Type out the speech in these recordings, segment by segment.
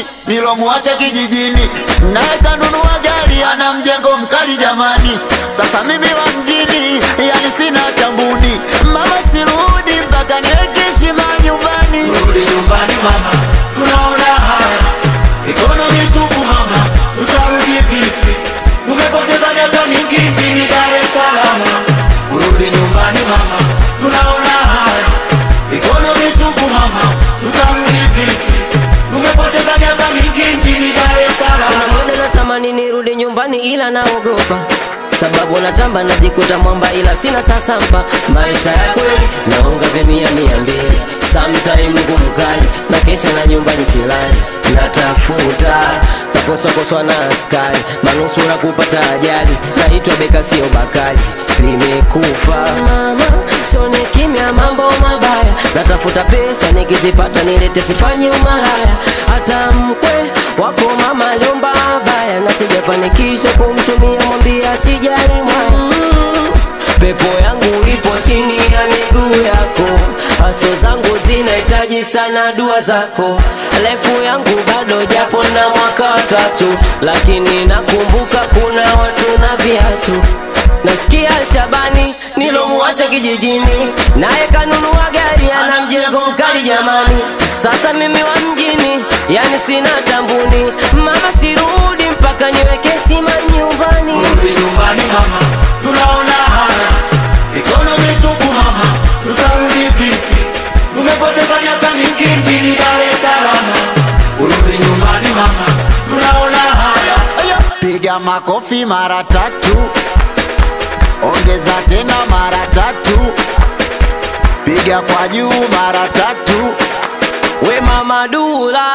nyumbani nilomwacha kijijini, naye kanunua gari, ana mjengo mkali jamani. Sasa mimi wa mjini, yani sina tambuni, mama sirudi mpaka niweke heshima nyumbani. Rudi nyumbani mama, tunaona haya mikono mitupu mama, tutarudi vipi? Tumepoteza miaka mingi mjini Dar es Salaam. Urudi nyumbani mama, tunaona haya mikono mitupu mama, tutarudi vipi? Tumepoteza miaka mingi mjini Dar es Salaam. muda natamani nirudi nyumbani ila naogopa sababu natamba najikuta mwamba ila sina sasampa maisha ya kweli naonga vya mia mia mbili sometime ngumu kali na kesha na nyumbani silali natafuta nakoswakoswa na askari manusura kupata ajali naitwa beka sio bakali limekufa mama sone kimya mambo mabaya natafuta pesa nikizipata nilete sifanye umalaya hata mkwe wako mama aliomba baya na sijafanikisha kumtumia mwambia sijali mwaya pepo yangu ipo chini ya miguu yako haso zangu zinahitaji sana dua zako refu yangu bado japo na mwaka watatu lakini nakumbuka kuna watu na viatu nasikia Shabani nilomuacha kijijini, naye kanunua gari, ana mjengo mkali jamani. Sasa mimi wa mjini, yani sina tambuni, mama sirudi mpaka niweke heshima nyumbani. Rudi nyumbani mama, tunaona haya mikono mitupu mama, tutarudi vipi? Tumepoteza miaka mingi mjini Dar es Salaam. Urudi nyumbani mama, tunaona haya Piga makofi mara tatu, ongeza tena mara tatu, piga kwa juu mara tatu. We mama Dula,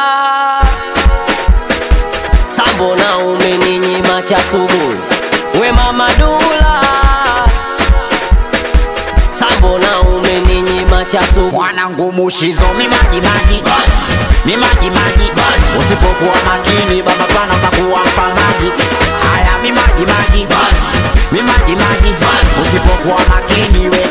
sambo na umeninyima cha asubuhi. We mama Dula, sambo na umeninyima cha asubuhi. Mwanangu mushizo mimajimaji mimajimaji, usipokuwa makini baba pana utakuwa mfamaji. Haya mimajimaji mimajimaji, usipokuwa makini we